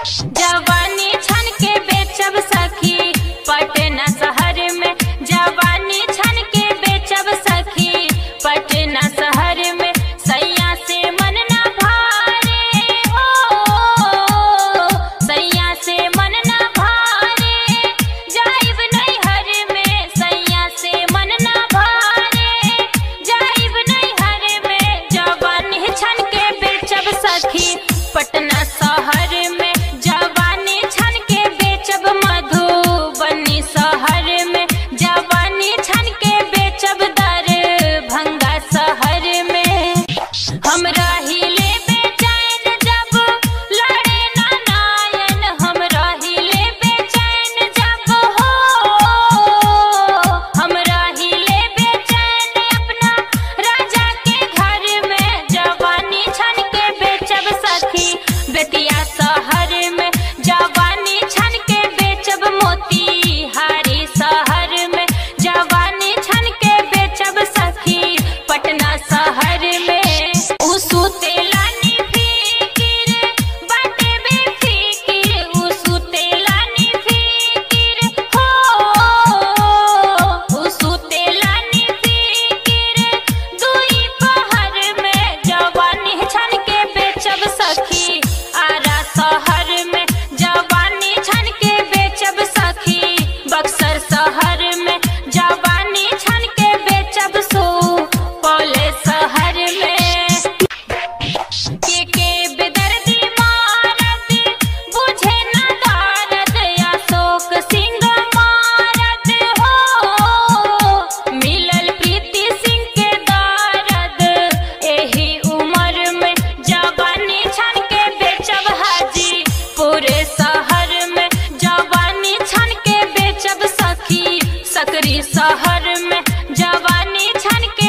जवानी छन के बेचब सखी पटना शहर में जवानी छन के बेचब सखी पटना शहर में सैया से मन न भारे हो सैया से मन न भारे जाइब नैहर में सैया से मन न भारे जाइब नैहर में जवानी छन के बेचब सखी पटना शहर में जवानी छन के बेचब मधुबनी शहर में जवानी छन के बेचब दरभंगा शहर में हम रहिले बेचैन जब लड़े ना नायन हम रहिले बेचैन जब हो हम रहिले बेचैन अपना राजा के घर में जवानी छन के बेचब सखी बेतिया शहर में जवानी छन के बेचब मोतीहारी शहर में जवानी छन के बेचब सखी पटना शहर में उ सुतेला नी फिकिर बाटे बेफिकिर उ सुतेला नी फिकिर हो उ सुतेला नी फिकिर दुई पहर में जवानी छन के बेचब सखी आरा शहर में जवानी छन के बेचब सखी बक्सर शहर में जवानी छन के बेचब सुपौल शहर में के के बेदर्दी मारत बुझे न दारद अशोक सिंह मारत हो मिलल प्रीति सिंह के दारद एही उम्र में जवानी छन के बेचब हाजी पूरे शहर में जवानी छन के बेचब सखी सकरी शहर में जवानी छन के